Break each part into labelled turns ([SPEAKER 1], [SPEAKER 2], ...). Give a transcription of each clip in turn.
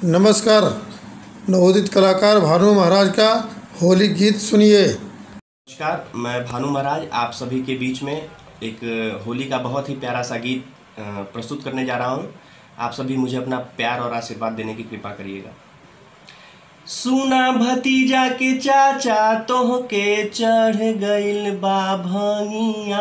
[SPEAKER 1] नमस्कार नवोदित कलाकार भानु महाराज का होली गीत सुनिए
[SPEAKER 2] नमस्कार मैं भानु महाराज आप सभी के बीच में एक होली का बहुत ही प्यारा सा गीत अ, प्रस्तुत करने जा रहा हूँ आप सभी मुझे अपना प्यार और आशीर्वाद देने की कृपा करिएगा सुना भतीजा के चाचा तोह के चढ़ गइल बा भंगिया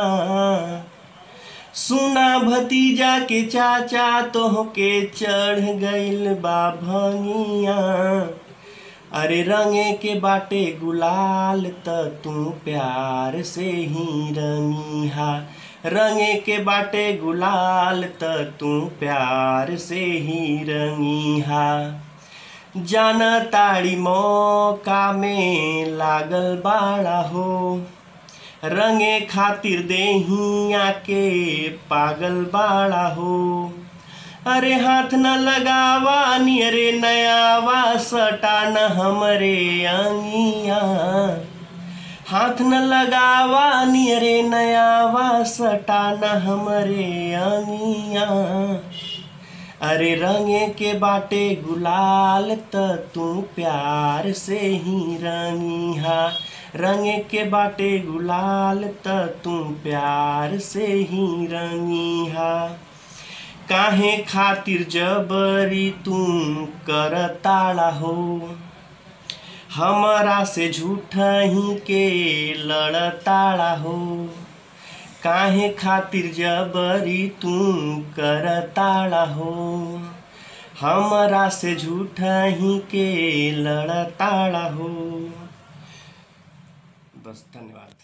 [SPEAKER 2] सुना भतीजा के चाचा तोह के चढ़ गइल बा भंगिया अरे रंगे के बाटे गुलाल त तू प्यार से ही रंगिहा रंगे के बाटे गुलाल त तू प्यार से ही रंगिहा जान ताड़ी मौका में लागल बाड़ा हो रंगे खातिर देहिया के पागल बाड़ा हो अरे हाथ न लगावा नियरे नयावा सटा न हमरे अंगिया हाथ न लगावा नियरे नयावा सटा न हमरे अंगिया अरे रंगे के बाटे गुलाल त तू प्यार से ही रंगिहा रंगे के बाटे गुलाल त तू प्यार से ही रंगिहा काहे खातिर जबरी तू करताड़ा हो हमरा से झूठ ही के लड़ताड़ा हो काहे खातिर जबरी तू करताड़ा हो हमरा से झूठ ही के लड़ताड़ा हो बस धन्यवाद